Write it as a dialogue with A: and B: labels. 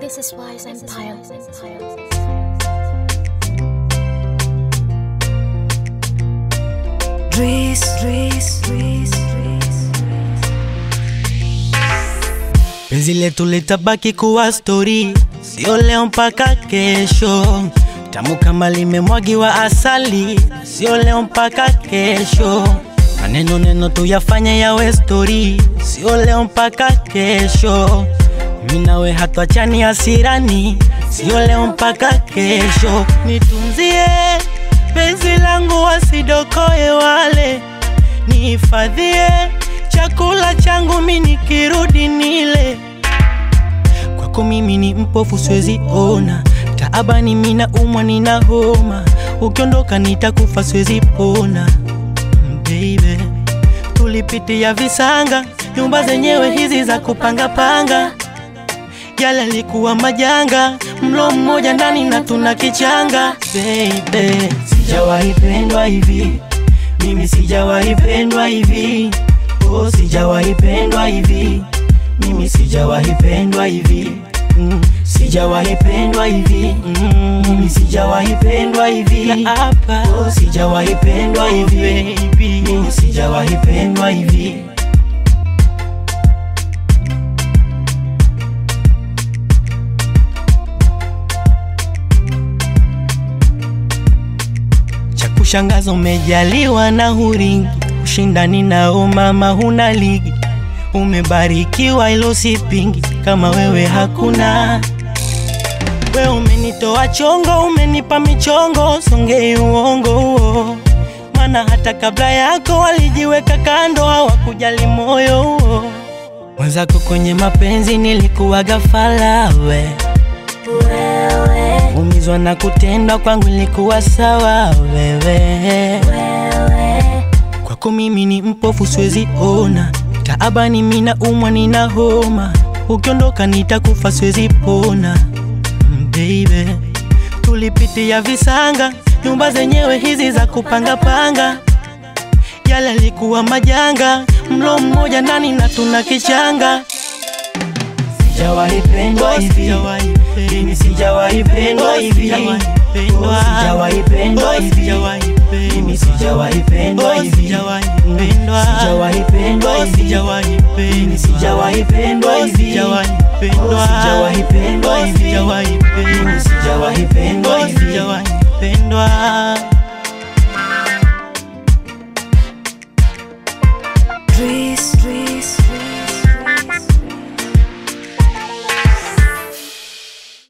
A: This is Wise Empire.
B: Dries, Dries, Dries, Dries.
C: Penzi letu litabaki kuwa stori, sio leo mpaka kesho. Tamu kama limemwagiwa asali, sio leo mpaka kesho. Maneno neno tuyafanye yawe stori, sio leo mpaka kesho. Mimi nawe hatuachani hasirani, sio leo mpaka kesho. Nitunzie penzi langu wasidokoe wale, nihifadhie chakula changu mimi nikirudi nile. Kwako mimi ni mpofu siwezi ona, taabani mimi naumwa nina homa, ukiondoka nitakufa siwezi pona. Mm, Baby, tulipitia visanga, nyumba zenyewe hizi za kupanga panga, yale alikuwa majanga, mlo mmoja ndani na tuna kichanga. Baby, sijawahi pendwa hivi, mimi sijawahi pendwa hivi, oh, sijawahi pendwa hivi, mimi sijawahi pendwa hivi. Mm, sijawahi pendwa hivi mm, mimi sijawahi pendwa hivi oh, sijawahi pendwa hivi mimi sijawahi pendwa hivi cha kushangaza umejaliwa na huringi ushindani nao mama huna ligi umebarikiwa ilo sipingi kama wewe hakuna we umenitoa chongo umenipa michongo songei uongo huo maana hata kabla yako walijiweka kando hawakujali moyo huo mwenzako kwenye mapenzi nilikuwa gafala we umizwa na kutendwa kwangu ilikuwa sawa wewe kwako mimi ni mpofu siwezi ona taabani mina umwa nina homa ukiondoka nitakufa siwezi pona Mm, baby tulipitia visanga nyumba zenyewe hizi za kupanga panga yale alikuwa majanga mlo mmoja ndani na tuna kichanga sijawahi pendwa hivi mimi sijawahi pendwa hivi Oh, sijawahi pendwa hivi mimi sijawahi pendwa hivi sijawahi pendwa hivi mimi sijawahi pendwa hivi Oh, sijawahi pendwa hivi mimi sijawahi pendwa hivi
D: pendwa